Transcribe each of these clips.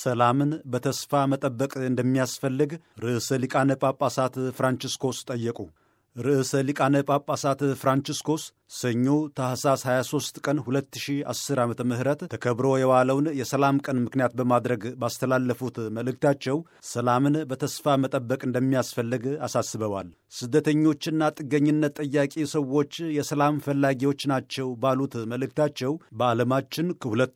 ሰላምን በተስፋ መጠበቅ እንደሚያስፈልግ ርዕሰ ሊቃነ ጳጳሳት ፍራንቺስኮስ ጠየቁ። ርዕሰ ሊቃነ ጳጳሳት ፍራንቺስኮስ ሰኞ ታህሳስ 23 ቀን 2010 ዓ ም ተከብሮ የዋለውን የሰላም ቀን ምክንያት በማድረግ ባስተላለፉት መልእክታቸው ሰላምን በተስፋ መጠበቅ እንደሚያስፈልግ አሳስበዋል። ስደተኞችና ጥገኝነት ጠያቂ ሰዎች የሰላም ፈላጊዎች ናቸው ባሉት መልእክታቸው በዓለማችን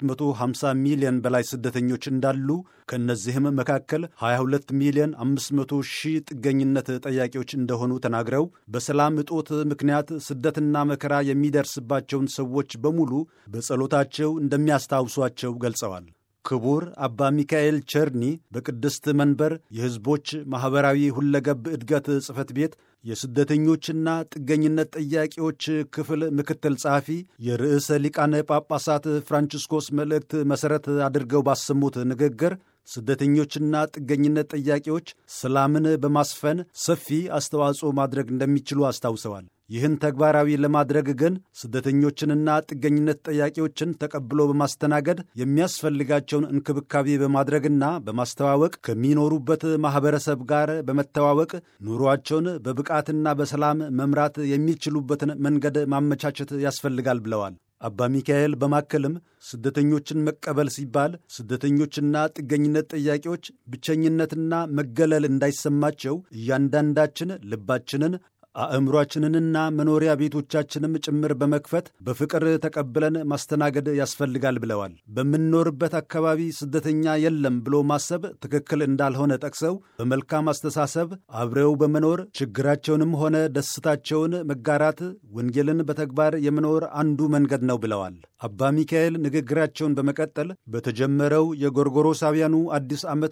ከ250 ሚሊዮን በላይ ስደተኞች እንዳሉ ከእነዚህም መካከል 22 ሚሊዮን 500 ሺህ ጥገኝነት ጠያቂዎች እንደሆኑ ተናግረው በሰላም እጦት ምክንያት ስደትና መከራ የሚደርስባቸውን ሰዎች በሙሉ በጸሎታቸው እንደሚያስታውሷቸው ገልጸዋል። ክቡር አባ ሚካኤል ቸርኒ በቅድስት መንበር የሕዝቦች ማኅበራዊ ሁለገብ እድገት ጽሕፈት ቤት የስደተኞችና ጥገኝነት ጠያቂዎች ክፍል ምክትል ጸሐፊ የርዕሰ ሊቃነ ጳጳሳት ፍራንቺስኮስ መልእክት መሠረት አድርገው ባሰሙት ንግግር ስደተኞችና ጥገኝነት ጠያቂዎች ሰላምን በማስፈን ሰፊ አስተዋጽኦ ማድረግ እንደሚችሉ አስታውሰዋል። ይህን ተግባራዊ ለማድረግ ግን ስደተኞችንና ጥገኝነት ጠያቂዎችን ተቀብሎ በማስተናገድ የሚያስፈልጋቸውን እንክብካቤ በማድረግና በማስተዋወቅ ከሚኖሩበት ማኅበረሰብ ጋር በመተዋወቅ ኑሯቸውን በብቃትና በሰላም መምራት የሚችሉበትን መንገድ ማመቻቸት ያስፈልጋል ብለዋል። አባ ሚካኤል በማከልም ስደተኞችን መቀበል ሲባል ስደተኞችና ጥገኝነት ጠያቂዎች ብቸኝነትና መገለል እንዳይሰማቸው እያንዳንዳችን ልባችንን አእምሯችንንና መኖሪያ ቤቶቻችንም ጭምር በመክፈት በፍቅር ተቀብለን ማስተናገድ ያስፈልጋል ብለዋል። በምንኖርበት አካባቢ ስደተኛ የለም ብሎ ማሰብ ትክክል እንዳልሆነ ጠቅሰው በመልካም አስተሳሰብ አብረው በመኖር ችግራቸውንም ሆነ ደስታቸውን መጋራት ወንጌልን በተግባር የመኖር አንዱ መንገድ ነው ብለዋል። አባ ሚካኤል ንግግራቸውን በመቀጠል በተጀመረው የጎርጎሮሳውያኑ አዲስ ዓመት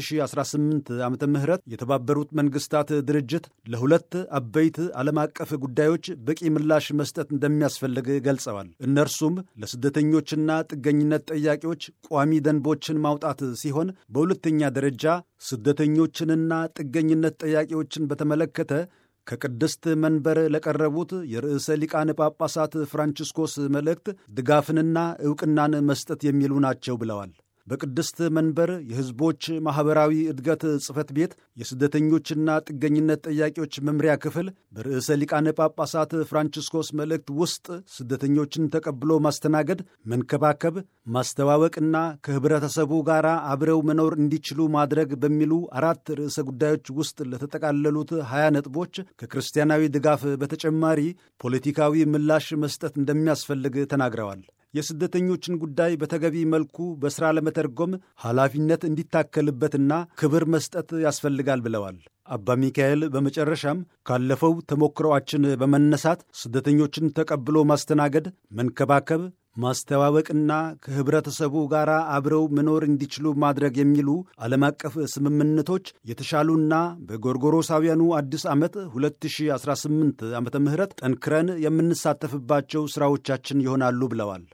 2018 ዓ ም የተባበሩት መንግስታት ድርጅት ለሁለት አበይት ዓለም አቀፍ ጉዳዮች በቂ ምላሽ መስጠት እንደሚያስፈልግ ገልጸዋል። እነርሱም ለስደተኞችና ጥገኝነት ጠያቂዎች ቋሚ ደንቦችን ማውጣት ሲሆን በሁለተኛ ደረጃ ስደተኞችንና ጥገኝነት ጠያቂዎችን በተመለከተ ከቅድስት መንበር ለቀረቡት የርዕሰ ሊቃነ ጳጳሳት ፍራንቺስኮስ መልእክት ድጋፍንና ዕውቅናን መስጠት የሚሉ ናቸው ብለዋል። በቅድስት መንበር የሕዝቦች ማኅበራዊ እድገት ጽሕፈት ቤት የስደተኞችና ጥገኝነት ጠያቂዎች መምሪያ ክፍል በርዕሰ ሊቃነ ጳጳሳት ፍራንቺስኮስ መልእክት ውስጥ ስደተኞችን ተቀብሎ ማስተናገድ፣ መንከባከብ፣ ማስተዋወቅና ከኅብረተሰቡ ጋር አብረው መኖር እንዲችሉ ማድረግ በሚሉ አራት ርዕሰ ጉዳዮች ውስጥ ለተጠቃለሉት ሀያ ነጥቦች ከክርስቲያናዊ ድጋፍ በተጨማሪ ፖለቲካዊ ምላሽ መስጠት እንደሚያስፈልግ ተናግረዋል። የስደተኞችን ጉዳይ በተገቢ መልኩ በሥራ ለመተርጎም ኃላፊነት እንዲታከልበትና ክብር መስጠት ያስፈልጋል ብለዋል። አባ ሚካኤል በመጨረሻም ካለፈው ተሞክሮአችን በመነሳት ስደተኞችን ተቀብሎ ማስተናገድ፣ መንከባከብ ማስተዋወቅና ከኅብረተሰቡ ጋር አብረው መኖር እንዲችሉ ማድረግ የሚሉ ዓለም አቀፍ ስምምነቶች የተሻሉና በጎርጎሮሳውያኑ አዲስ ዓመት 2018 ዓ ም ጠንክረን የምንሳተፍባቸው ሥራዎቻችን ይሆናሉ ብለዋል።